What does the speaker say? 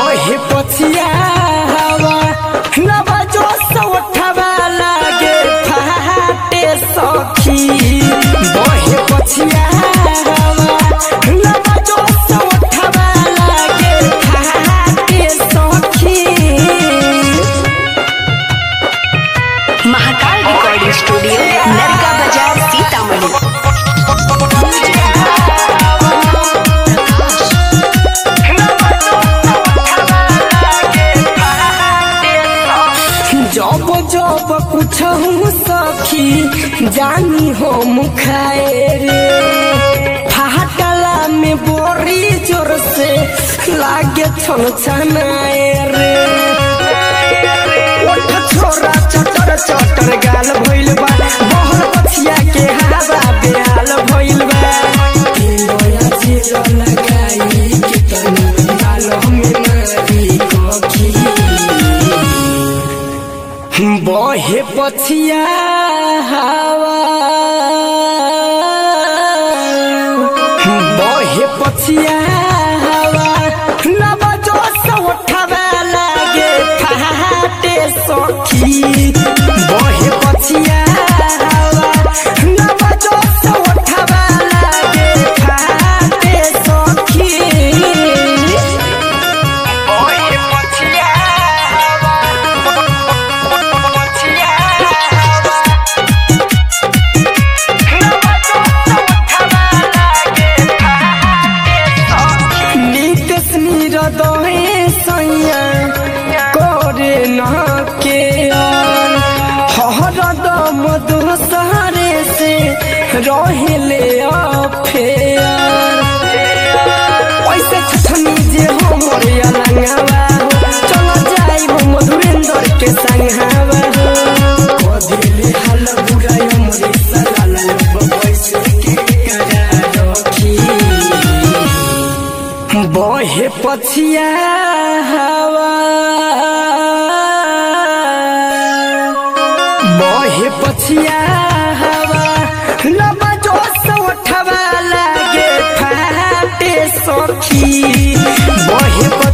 बहे पछिया हवा नवा जो सौठवा लागे फाटे सखी बहे पछिया हवा नवा जो सौठवा लागे फाटे सखी महाकाल रिकॉर्डिंग स्टूडियो नरका बाजार सीतामढ़ी जब जब कुछ सखी जानी हो मुखाए रे फाटला में बोरी जोर से लागे छन छनाए रे ओठ छोरा चटर चटर गाल भइल बा बहर पछिया के हवा बेहाल भइल बा किलोया जीरो लगाई के तनु गाल में मारी कोखी बहे पछिया हवा बहे पछिया हवा नव जो सौठवा लागे फाटे सखी बहे पछिया हवा नव जो सौठवा लागे फाटे सखी बहे पछिया नितेश निरदहे सैया करे न के हरदम दोसरे से रहेले अफेयर ऐसे छछनी जे हमर अलंगवा चल जाई मधुरेंद्र के संगवा कदिले हल बुराई हमरे सलाल बैसे के करा रखी बहे पछिया हवा बहे पछिया हवा लबा जो सौठवा लागे फाटे सखी बहे